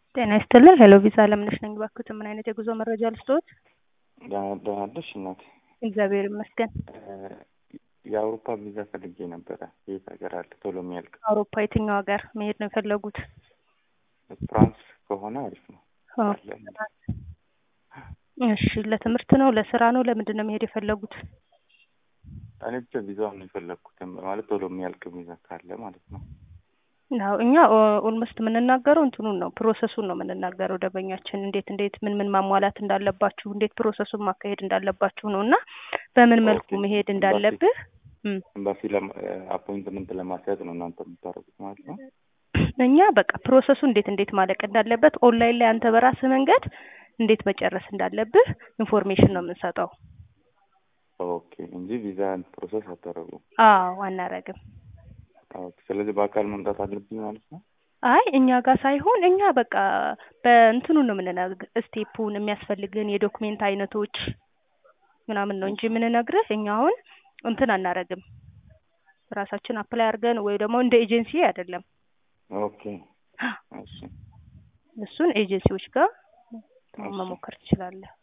ጤና ይስጥልን ሄሎ ቪዛ አለምነሽ ነኝ። እባክዎት ምን አይነት የጉዞ መረጃ ልስጥዎት? ደህና ነሽ እናት? እግዚአብሔር ይመስገን። የአውሮፓ ቪዛ ፈልጌ ነበረ። የት ሀገር አለ ቶሎ የሚያልቅ? አውሮፓ የትኛው ሀገር መሄድ ነው የፈለጉት? ፍራንስ ከሆነ አሪፍ ነው። አለ። እሺ ለትምህርት ነው ለስራ ነው ለምንድን ነው መሄድ የፈለጉት? እኔ ብቻ ቪዛውን ነው የፈለግኩት ማለት ቶሎ የሚያልቅ ቪዛ ካለ ማለት ነው። ያው እኛ ኦልሞስት የምንናገረው እንትኑን ነው ፕሮሰሱን ነው የምንናገረው። ደንበኛችን እንዴት እንዴት ምን ምን ማሟላት እንዳለባችሁ እንዴት ፕሮሰሱን ማካሄድ እንዳለባችሁ ነው እና በምን መልኩ ኦኬ። መሄድ እንዳለብህ እም፣ ኤምባሲ አፖይንትመንት ለማስያዝ ነው እናንተ የምታደርጉት ማለት ነው። እኛ በቃ ፕሮሰሱ እንዴት እንዴት ማለቅ እንዳለበት ኦንላይን ላይ አንተ በራስህ መንገድ እንዴት መጨረስ እንዳለብህ ኢንፎርሜሽን ነው የምንሰጠው። ኦኬ እንጂ ቪዛ ፕሮሰስ አታደርጉም። አዎ አናረግም። ኦኬ። ስለዚህ በአካል መምጣት አለብኝ ማለት ነው። አይ እኛ ጋር ሳይሆን እኛ በቃ በእንትኑ ነው የምንነግርህ ስቴፑን የሚያስፈልግን የዶክሜንት አይነቶች ምናምን ነው እንጂ የምንነግርህ እኛ አሁን እንትን አናረግም። ራሳችን አፕላይ አድርገን ወይ ደግሞ እንደ ኤጀንሲ አይደለም። ኦኬ። እሺ እሱን ኤጀንሲዎች ጋር እሺ። መሞከር ትችላለህ።